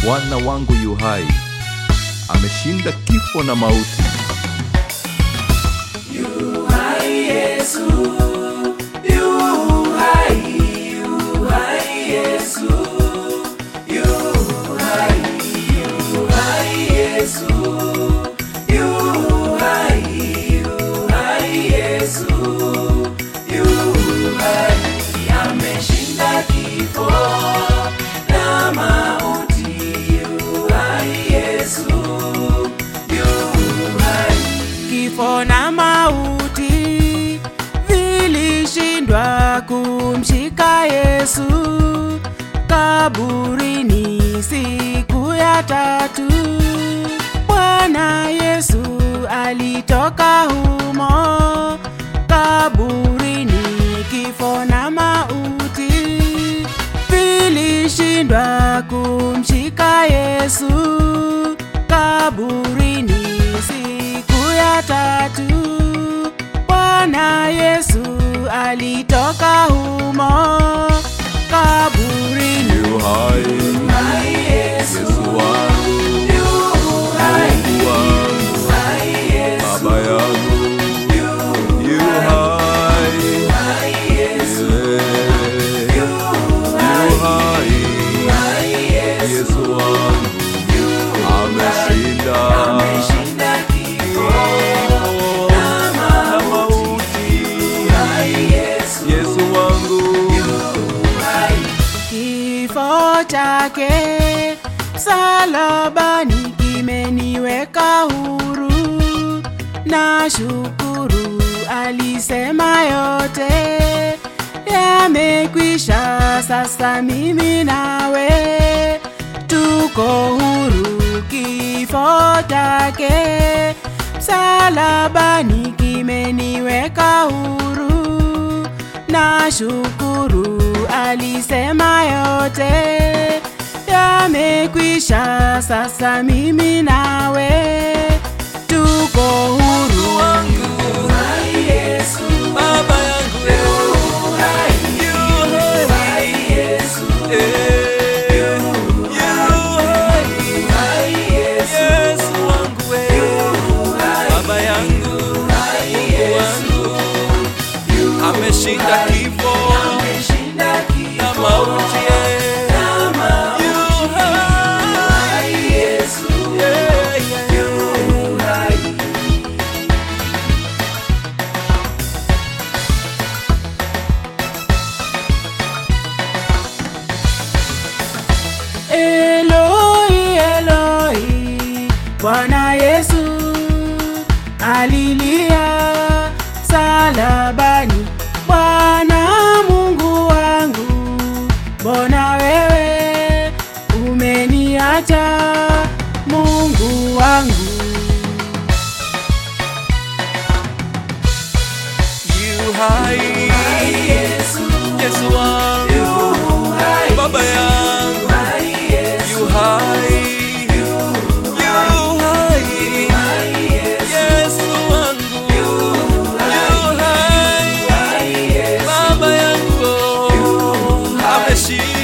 Bwana wangu yu hai, ameshinda kifo na mauti. Kifo na mauti vilishindwa kumshika Yesu kaburini siku ya tatu. Bwana Yesu alitoka humo kaburini, kifo na mauti vilishindwa kumshika Yesu kaburini siku ya tatu. Bwana Yesu alitoka humo kaburini. Yu hai, Yesu wangu, Mungu wangu, Baba yangu, yu hai, Yeah. yu hai, Yesu wangu, ameshinda kifo na mauti. Yesu wangu Kifo chake msalabani kimeniweka huru, na shukuru alisema yote yamekwisha. Sasa mimi nawe tuko huru. Kifo chake msalabani kimeniweka huru na shukuru alisema yote yamekwisha. Sasa mimi nawe tuko huru. Baba yangu yu hai, eh, yu hai, Yesu wangu we, Baba yangu, Mungu wangu, ameshinda kifo na mauti, eh. Yu hai, yeah, yeah. Eloi, Eloi, Bwana Yesu alilia salabani, Bwana Mungu wangu, mbona wewe umeniacha Mungu wangu? Yu hai, Yesu wangu, Baba yangu, yu hai, yu hai, Yesu wangu, yu hai, Baba yangu, ameshinda